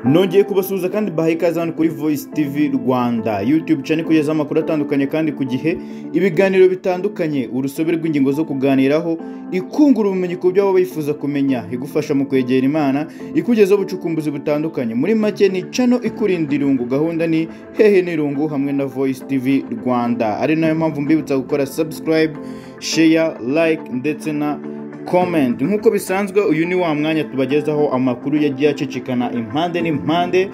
nongeye kubasuhuza kandi bahaye ikaze hano kuri voice tv rwanda youtube cyane kugezaho amakuru atandukanye kandi ku gihe ibiganiro bitandukanye urusobe rw'ingingo zo kuganiraho ikungura ubumenyi ku byo waba wifuza kumenya igufasha mu kwegera imana ikugezaho ubucukumbuzi butandukanye muri make ni cano ikurinda irungu gahunda ni hehe n'irungu hamwe na voice tv rwanda ari nayo mpamvu mbibutsa gukora subscribe share like ndetse na comment nk'uko bisanzwe uyu ni wa mwanya tubagezaho amakuru yagiye acicikana impande n'impande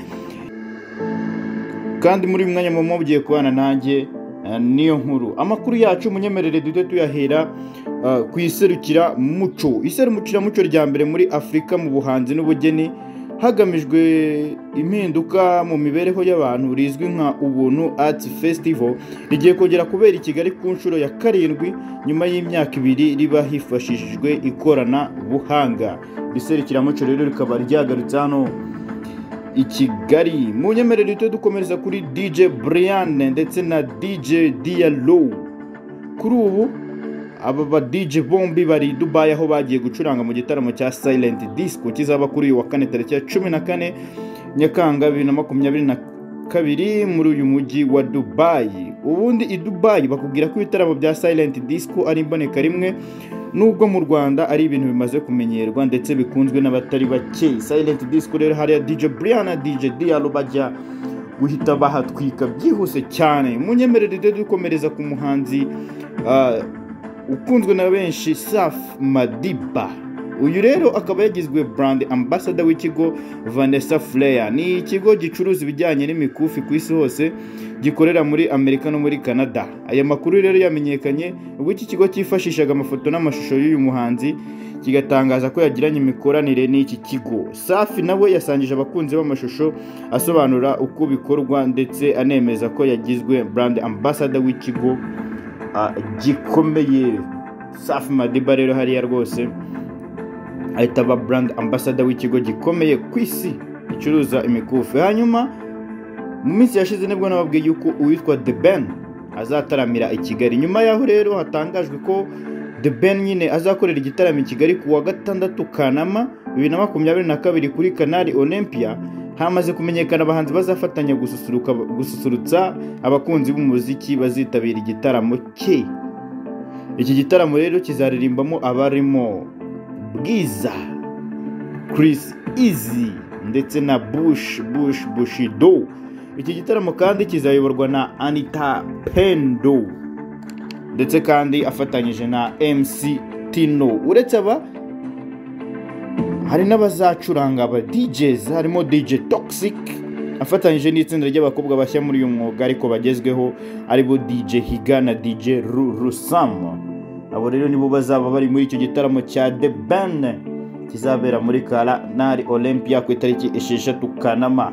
kandi muri uyu mwanya muba mugiye kubana nanjye eh, niyo nkuru amakuru yacu munyemerere duhite tuyahera eh, ku iserukira muco iserukira muco rya mbere muri afurika mu buhanzi n'ubugeni hagamijwe impinduka mu mibereho y'abantu rizwi nka ubuntu arts festival rigiye kongera kubera i kigali ku nshuro ya karindwi nyuma y'imyaka ibiri riba hifashishijwe ikoranabuhanga iri serukiramuco rero rikaba ryagarutse hano i Kigali mu nyemerere duhita dukomereza kuri DJ Brian ndetse na DJ Diallo kuri ubu aba ba DJ bombi bari i Dubai aho bagiye gucuranga mu gitaramo cya Silent Disco kizaba kuri uyu wa kane tariki ya cumi na kane Nyakanga bibiri na makumyabiri na kabiri muri uyu mujyi wa Dubai ubundi i Dubai bakubwira ko ibitaramo bya Silent Disco ari imboneka rimwe nubwo mu Rwanda ari ibintu bimaze kumenyerwa ndetse bikunzwe n'abatari bake Silent Disco rero hariya DJ Brian na DJ Diallo bajya guhita bahatwika byihuse cyane munyemerere rero dukomereza ku muhanzi ah, ukunzwe na benshi Saf Madiba uyu rero akaba yagizwe brand ambassador w'ikigo Vanessa Flair ni ikigo gicuruza ibijyanye n'imikufi ku isi hose gikorera muri Amerika no muri Canada aya makuru rero yamenyekanye ubwo iki kigo cyifashishaga amafoto n'amashusho y'uyu muhanzi kigatangaza ko yagiranye imikoranire n'iki kigo Safi nawe yasangije abakunzi b'amashusho asobanura uko bikorwa ndetse anemeza ko yagizwe brand ambassador w'ikigo ah, gikomeye safi madiba rero hariya rwose ahita aba brand ambassador w'ikigo gikomeye ku isi gicuruza imikufi hanyuma mu minsi yashize nibwo nababwiye yuko uwitwa The Ben azataramira i Kigali nyuma yaho rero hatangajwe ko The Ben nyine azakorera igitaramo i Kigali ku wa gatandatu Kanama bibiri na makumyabiri na kabiri kuri Canal Olympia hamaze kumenyekana abahanzi bazafatanya gususuruka gususurutsa abakunzi b'umuziki bazitabira igitaramo cye iki gitaramo rero kizaririmbamo abarimo Bwiza Chris Easy ndetse na Bush Bush Bushido iki gitaramo kandi kizayoborwa na Anita Pendo ndetse kandi afatanyije na MC Tino uretse aba hari n'abazacuranga aba DJs harimo DJ Toxic afatanyije n'itsinda ry'abakobwa bashya muri uyu mwuga ariko bagezweho aribo DJ Higa na DJ Rusam abo rero nibo bazaba bari muri icyo gitaramo cya The Ben kizabera muri Canal Olympia ku itariki esheshatu Kanama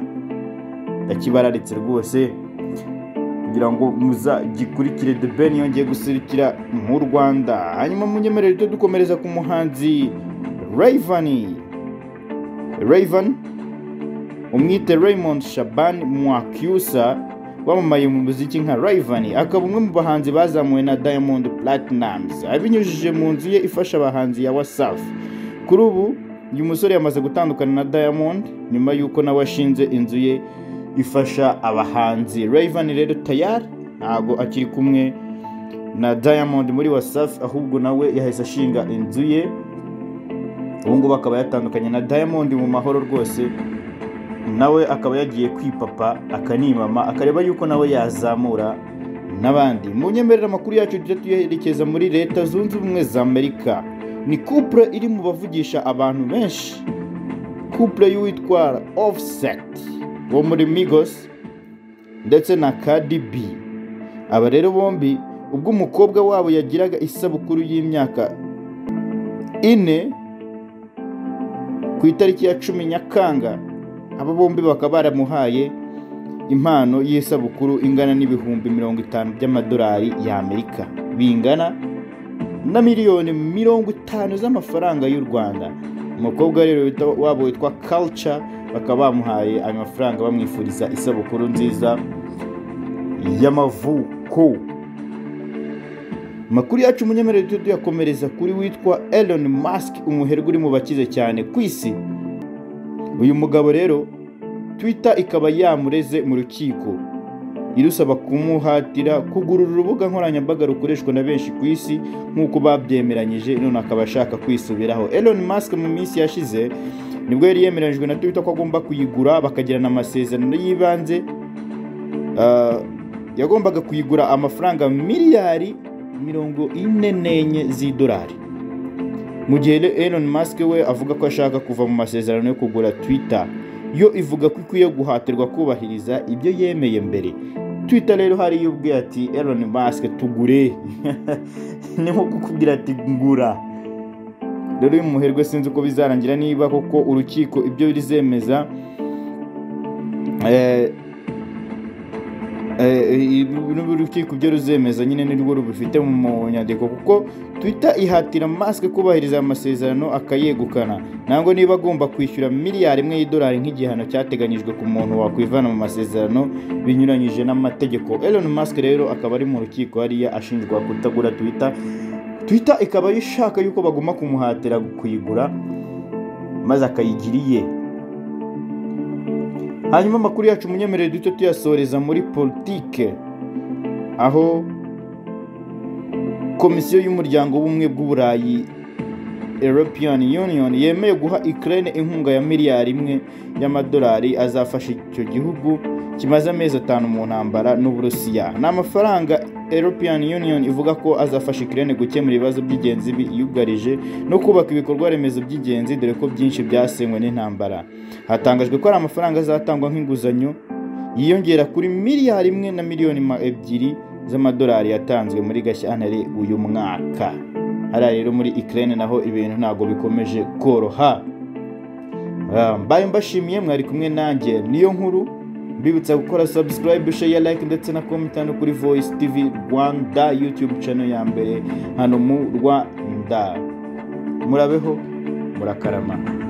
ndakibararitse rwose kugira ngo muzagikurikire The Ben yongeye guserukira mu Rwanda hanyuma munyemerere duhite dukomereza ku muhanzi Raven Raven umwite Raymond Shaban Mwakyusa wamamaye mu muziki nka Raven akaba umwe mu bahanzi bazamuwe na Diamond Platnumz abinyujije mu nzu ye ifasha abahanzi ya Wasafi kuri ubu uyu musore yamaze gutandukana na Diamond nyuma y'uko nawe ashinze inzu ye ifasha abahanzi Raven rero tayari ntago akiri kumwe na Diamond muri Wasafi ahubwo nawe yahise ashinga inzu ye ubu ngubu akaba yatandukanye na Diamond mu mahoro rwose nawe akaba yagiye kwipapa akanimama akareba yuko nawe yazamura n'abandi mu nyemerera amakuru yacu tujya tuyerekeza muri leta zunze ubumwe za amerika ni couple iri mu bavugisha abantu benshi couple y'uwitwa offset wo muri migos ndetse na Cardi B aba rero bombi ubwo umukobwa wabo yagiraga isabukuru y'imyaka ine ku itariki ya cumi nyakanga aba bombi bakaba baramuhaye impano y'isabukuru ingana n'ibihumbi mirongo itanu by'amadolari y'amerika bingana na miliyoni mirongo itanu z'amafaranga y'u rwanda umukobwa rero wita- wabo witwa culture bakaba bamuhaye ayo mafaranga bamwifuriza isabukuru nziza y'amavuko amakuru yacu munyemerere tujye tuyakomereza kuri witwa Elon Musk umuherwe uri mu bakize cyane ku isi uyu mugabo rero twitter ikaba yamureze mu rukiko irusaba kumuhatira kugurura urubuga nkoranyambaga rukoreshwa na benshi ku isi nk'uko babyemeranyije none akaba ashaka kwisubiraho Elon Musk mu minsi yashize nibwo yari yemeranyijwe na Twitter ko agomba kuyigura bakagirana amasezerano y'ibanze Ah, yagombaga kuyigura amafaranga miliyari mirongo ine n'enye z'idolari mu gihe Elon Musk we avuga ko ashaka kuva mu masezerano yo kugura Twitter yo ivuga ko ikwiye guhatirwa kubahiriza ibyo yemeye mbere Twitter rero hariyo ubwiye ati Elon Musk tugure ni nko kukubwira ati ngura rero uyu muherwe sinzi uko bizarangira niba koko urukiko ibyo rizemeza eh, Eh, n'urukiko ibyo ruzemeza nyine nirwo rubifite mu nyandiko kuko twitter ihatira masike kubahiriza aya masezerano akayegukana ntabwo niba agomba kwishyura miliyari imwe y'idolari nk'igihano cyateganyijwe ku muntu wakwivana mu masezerano binyuranyije n'amategeko Elon Musk rero akaba ari mu rukiko hariya ashinjwa kutagura twitter twitter ikaba ishaka yuko baguma kumuhatira kuyigura maze akayigira iye hanyuma amakuru yacu munyemerere duto tuyasoreza muri politike aho komisiyo y'umuryango w'ubumwe bw'uburayi european union yemeye guha ukraine inkunga ya miliyari imwe y'amadolari azafasha icyo gihugu kimaze amezi atanu mu ntambara n'uburusiya ni amafaranga european union ivuga ko azafasha ukraine gukemura ibibazo by'ingenzi biyugarije no kubaka ibikorwa remezo by'ingenzi dore ko byinshi byasenywe n'intambara hatangajwe ko ari amafaranga azatangwa nk'inguzanyo yiyongera kuri miliyari imwe na miliyoni ma ebyiri z'amadolari yatanzwe muri gashyantare uyu mwaka hariya rero muri Ukraine naho ibintu ntabwo bikomeje koroha Ah, mbaye mbashimiye mwari kumwe nanjye niyo nkuru mbibutsa gukora subscribe share like ndetse na comment hano kuri voice tv rwanda youtube channel ya mbere hano mu rwanda murabeho murakarama